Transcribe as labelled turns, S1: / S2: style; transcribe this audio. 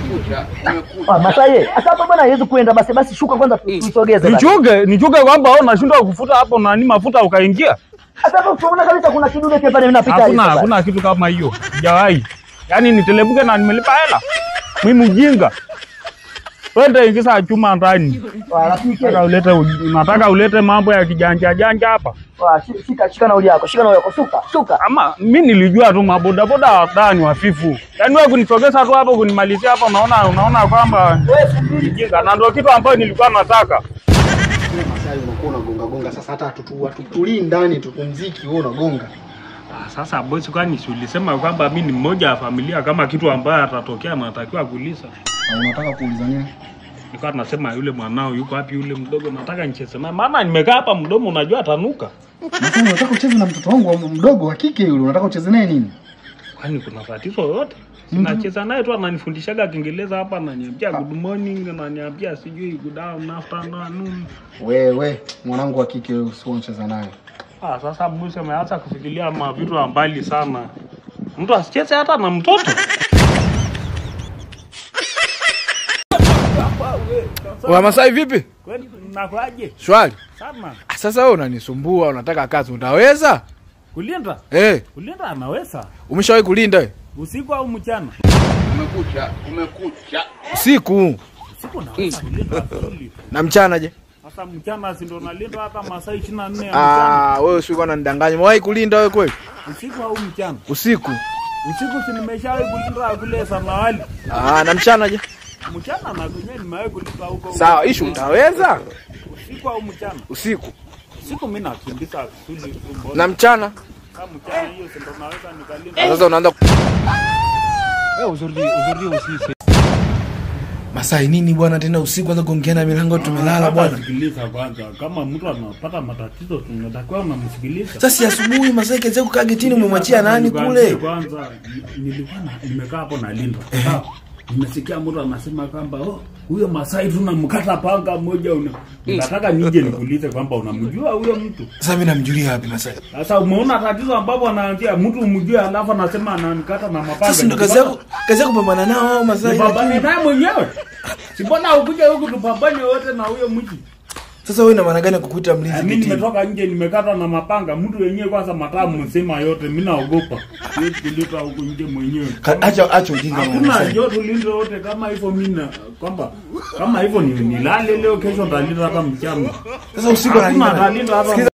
S1: Umekucha, umekucha.
S2: Ah, Masai, sasa hapa bwana haiwezi kuenda basi basi shuka kwanza tu- tuisogeze. basi.
S3: Nichuge, nichuge kwamba wewe unashindwa kufuta hapo nani mafuta ukaingia.
S2: Sasa hapo tunaona kabisa kuna kidude pia pale vinapita.
S3: Hakuna
S2: hivi
S3: hakuna kitu kama hiyo. Sijawahi. Yaani nitelebuke na nimelipa hela. Mimi mjinga. Twende ingiza chuma ndani.
S2: basi. Ah, rafiki.
S3: Nataka ulete unataka ulete mambo ya kijanja janja hapa.
S2: Ah, shi- shika shika nauli yako. Shika nauli yako. Shuka, shuka.
S3: Ama mi nilijua tu mabodaboda wadani wafifu. Yaani wewe kunisogeza tu hapo kunimalizia hapo unaona unaona kwamba
S2: Wewe subiri.
S3: mjinga na ndio kitu ambayo nilikuwa nataka.
S1: Masai unakuwa unagonga gonga sasa hata hatutu- hatutulii ndani tupumziki wewe unagonga.
S3: Ah, Sasa bosi, kwani si ulisema kwamba mi ni mmoja wa familia, kama kitu ambayo atatokea natakiwa kuuliza?
S1: Na unataka kuuliza nini?
S3: Nilikuwa nasema yule mwanao yuko wapi, yule mdogo, nataka nicheze naye, maana nimekaa hapa mdomo, unajua atanuka.
S1: Masai unataka ucheze na mtoto wangu wa mdogo wa kike yule unataka ucheze naye nini?
S3: Kwani kuna tatizo yoyote? Sinacheza naye tu, ananifundishaga Kiingereza hapa, ananiambia good morning, ananiambia sijui good afternoon.
S1: Wewe mwanangu wa kike wewe usio unacheza naye.
S3: Ah, sasa bosi ameanza kufikiria ma vitu ya mbali sana. Mtu asicheze hata na mtoto.
S4: Wa Masai vipi?
S3: Kwani nakwaje?
S4: Shwari.
S3: Sana.
S4: Ah, Sasa wewe unanisumbua, unataka kazi, utaweza?
S3: Kulinda?
S4: Eh,
S3: Kulinda anaweza.
S4: umeshawahi kulinda wewe?
S3: Usiku au mchana?
S1: Umekucha, umekucha.
S4: Usiku
S3: Usiku naweza kulinda vizuri.
S4: na mchana je?
S3: Sasa mchana si ndo nalinda hata masaa 24 ya mchana.
S4: Ah, wewe usiku unanidanganya. Umewahi kulinda wewe kweli?
S3: Usiku au mchana?
S4: Usiku.
S3: Usiku si nimeshawahi kulinda kule Samawali.
S4: Ah, na mchana je?
S3: Mchana na kwenye nimewahi kulinda huko.
S4: Sawa, ishu utaweza?
S3: Usiku au mchana?
S4: Usiku.
S3: Usiku mimi nakimbiza vizuri tu mbona.
S4: Na mchana?
S3: Kama mchana hiyo si ndo naweza nikalinda.
S4: Sasa unaanza ku-
S3: Wewe uzuri uzuri usisi.
S4: Masai nini bwana tena usiku anza kuongea na milango tumelala bwana.
S3: Sikiliza kwanza, kama mtu anapata matatizo tunatakiwa unamsikiliza.
S4: Sasa si asubuhi Masai kaanza kukaa getini umemwachia nani kule?
S3: Kwanza ni- nilikuwa na- nimekaa hapo na Linda. Sawa? Nimesikia mtu anasema kwamba oh, huyo Masai tunamkata panga moja una. Nataka nije nikuulize kwamba unamjua huyo mtu.
S4: Sasa mimi namjulia wapi Masai?
S3: Sasa umeona tatizo ambapo anaanzia mtu umjue alafu anasema ananikata na mapanga.
S4: Sasa ndo kazi yako kazi yako kupambana nao hao Masai.
S3: Nipambane
S4: lakini-
S3: naye mwenyewe. Si mbona ukuja huku tupambane wote na huyo mji.
S4: Sasa wewe ina maana gani ya kukuita mlinzi
S3: Mimi
S4: getini?
S3: nimetoka nje nimekata na mapanga, mtu wenyewe kwanza mataa mzima yote, mimi naogopa. Siwezi kulita huku nje mwenyewe.
S4: Ka- Acha acha ujinga bwana
S3: Hakuna
S4: Masai.
S3: njoo tulinde wote kama hivyo mimi na kwamba kama hivyo ni nilale leo kesho ndalinda hata mchana.
S4: Sasa usiku
S3: Hakuna
S4: analinda.
S3: ndalinda hata